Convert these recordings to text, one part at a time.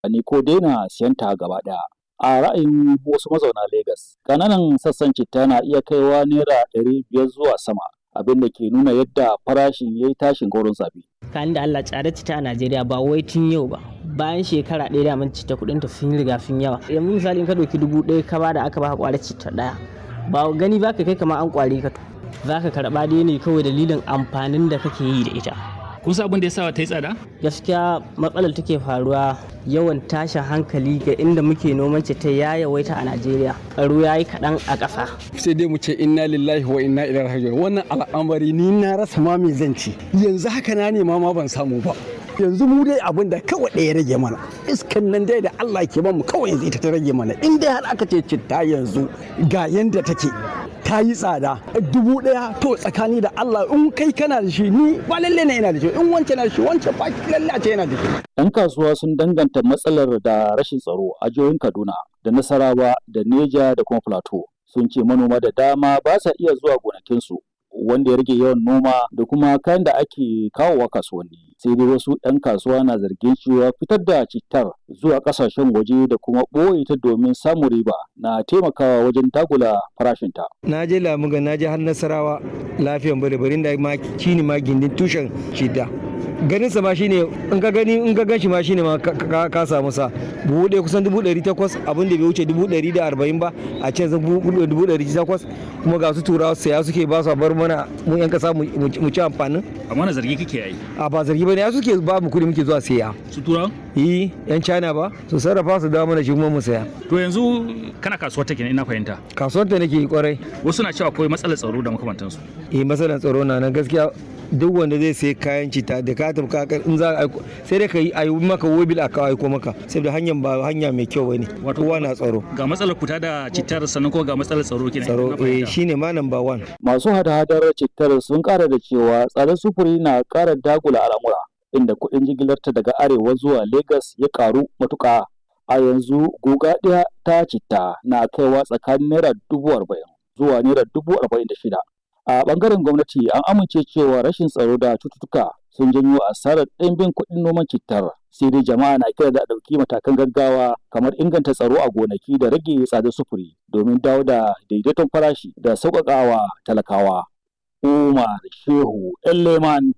ne ko daina siyan ta gaba ɗaya. A ra'ayin wasu mazauna Legas, ƙananan sassan citta na iya kaiwa naira ɗari biyar zuwa sama, abin da ke nuna yadda farashin ya yi tashin goron zabi. Kan da Allah tsare citta a Najeriya ba wai tun yau ba. Bayan shekara ɗaya da mun citta kuɗin ta sun riga sun yawa. Yanzu misali in ka ɗauki dubu ɗaya ka bada aka baka ƙwarar citta ɗaya. Ba gani ba ka kai kamar an ƙware ka. Za ka karɓa dai ne kawai dalilin amfanin da kake yi da ita. kun san abin da ya sa ta yi tsada? gaskiya matsalar take faruwa yawan tashin hankali ga inda muke noman ta ya yawaita a najeriya tsaro ya yi kaɗan a ƙasa sai dai mu ce inna lillahi wa inna ilaihi raji'un wannan al'amari ni na rasa ma me zan ci yanzu haka na nema ma ban samu ba yanzu mu dai abin da kawai ɗaya rage mana iskan nan dai da Allah ke bamu kawai yanzu ita ta rage mana in dai har aka ce citta yanzu ga yanda take ta yi tsada dubu ɗaya to tsakani da Allah in kai kana da shi ni ba lalle ne yana da shi in wancan na da shi wancan ba lalle a ce yana da shi. Yan kasuwa sun danganta matsalar da rashin tsaro a jihohin Kaduna da Nasarawa da Neja da kuma Plateau. Sun ce manoma da dama ba sa iya zuwa gonakinsu wanda ya rage yawan noma da kuma kayan da ake kawowa kasuwanni sai dai wasu 'yan kasuwa na zargin cewa fitar da cittar zuwa kasashen waje da kuma ɓoye ta domin samun riba na taimakawa wajen dagula farashinta. na je lamuga na je har nasarawa lafiyan bare barin da ma shine ma gindin tushen citta ganin sa ma shine in ka gani in ka ganshi ma shine ma ka samu sa buhu ɗaya kusan dubu ɗari takwas abin da bai wuce dubu ɗari da arba'in ba a can zan dubu ɗari takwas kuma ga su turawa saya suke ba su bar mana mu yan kasa mu ci amfanin. amma na zargi kake yi. a ba zargi ba ne ya suke ba mu kuɗi muke zuwa saya. su turawa. yi yan china ba su sarrafa su dawo mana shi kuma mu saya. to yanzu kana kasuwar take ina fahimta. kasuwar ta nake kwarai. wasu na cewa akwai matsalar tsaro da makamantansu. eh matsalar tsaro na nan gaskiya duk wanda zai sai kayan cita da ka tafi kakar in za a aiko sai dai ka yi a yi maka wobil a kawo aiko maka saboda hanyar ba hanya mai kyau bane kowa na tsaro ga matsalar kuta da cittar sannan kuma ga matsalar tsaro kenan tsaro eh shine ma number one masu hada-hadar cittar sun kara da cewa tsadar sufuri na kara dagula al'amura inda kuɗin jigilarta daga arewa zuwa Legas ya karu matuƙa a yanzu guga ɗaya ta citta na kaiwa tsakanin naira dubu arba'in zuwa naira dubu arba'in da shida a bangaren gwamnati an amince cewa rashin tsaro da cututtuka sun janyo asarar ɗimbin kuɗin noman cittar sai dai jama'a na kira da ɗauki matakan gaggawa kamar inganta tsaro a gonaki da rage tsadar sufuri domin dawo da daidaiton farashi da sauƙaƙawa talakawa umar shehu leman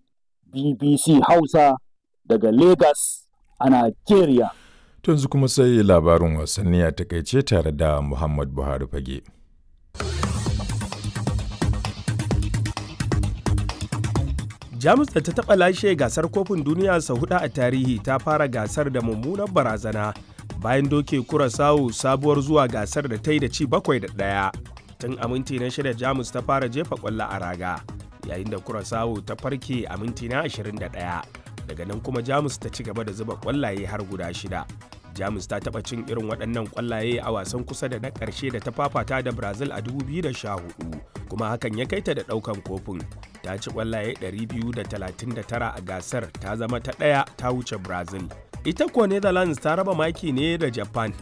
bbc hausa daga lagos a nigeria yanzu kuma sai labarin wasanni a takaice tare da muhammad buhari fage jamus da ta taɓa lashe gasar kofin duniya sau hudu a tarihi ta fara gasar da mummunar barazana bayan doke kurasawu sabuwar zuwa gasar da ta yi da ci bakwai da ɗaya tun a minti na shida jamus ta fara jefa ƙwallo a raga yayin da kurasawu ta farke a minti na 21 daga nan kuma jamus ta ci gaba da zuba ƙwallaye har guda shida jamus ta taɓa cin irin waɗannan ƙwallaye a wasan kusa da na ƙarshe da ta fafata da brazil a 2014 kuma hakan ya kai ta da ɗaukan kofin ta ci ƙwallaye 239 a gasar ta zama ta ɗaya ta wuce brazil ita kuwa netherlands ta raba maki ne da japan